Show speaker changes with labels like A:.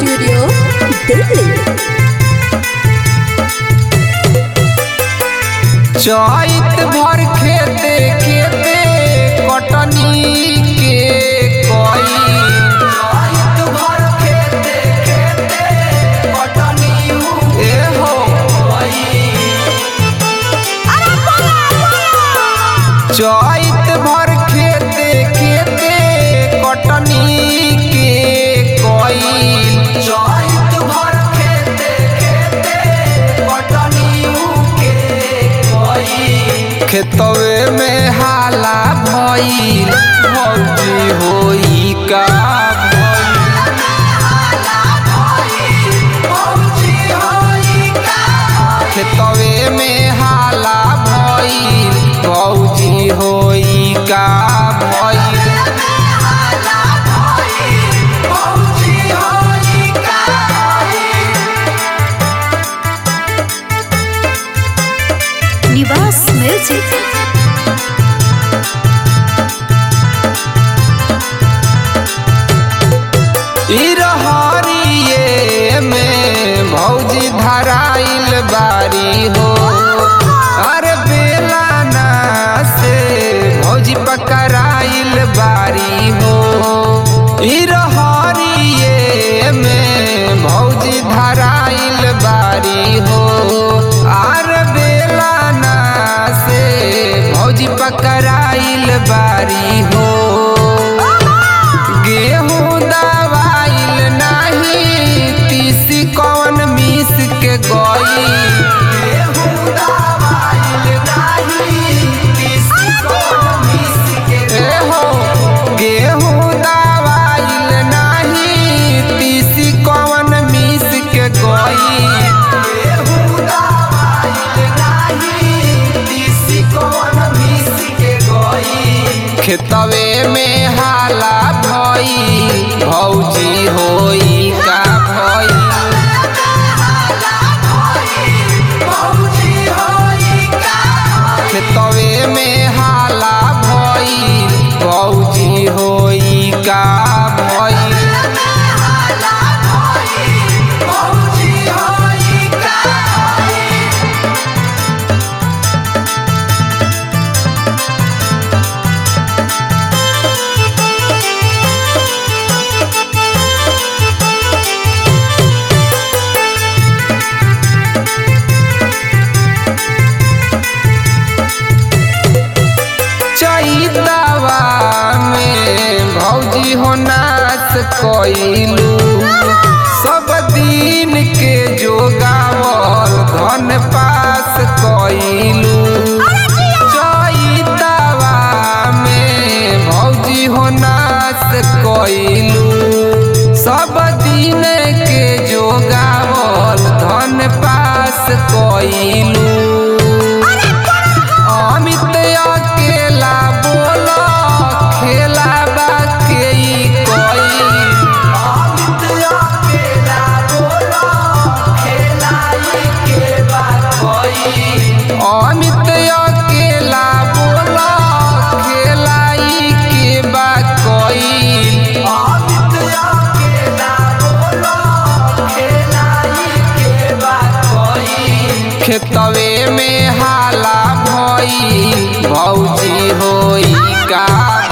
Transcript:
A: studio Delhi
B: चैत भर खेते खेते कटनी के कोई चैत भर खेते खेते कटनी ए हो चैत भर खेते खेते कटनी के कोई चैत भर खेते खेते कटनी के कोई खेतवे में हाला भइल भौजी होई का खेतवे में हाला भइल भौजी होई का भइल
A: निवास म्यूजिक
B: ई रहरिये में भौजी धराइल बारी हो अरे बेला ना से भौजी पकड़ाइल बारी हो ई रहरिये में भौजी धराइल बारी हो आर बेला ना से भौजी पकड़ाइल बारी हो गेहूं दवाइल नाही तीसी कौन मिस के गई गेहूं दवाइल नाही तीसी कौन मिस के ए हो गेहूं दवाइल नाही तीसी कौन मिस के गई गेहूं दवाइल नाही तीसी कौन मिस के गई खेतवे में हाला भई भौजी होई का भई खेतवे में हाला भई भौजी होई का भई चैतवा में भौजी हो नाच कइलू सब दिन के जोगावल धन पास कइलू चैतवा में भौजी हो नाच कइलू सब दिन के जोगावल धन पास कइलू अमित अकेला बोल खेला बाके ई कोई अमित अकेला बोल खेला ई के बा कोई अमित अकेला बोल खेला ई के बा कोई अमित अकेला बोल खेला ई के बा कोई खेतवे में हाला भई भौजी होई का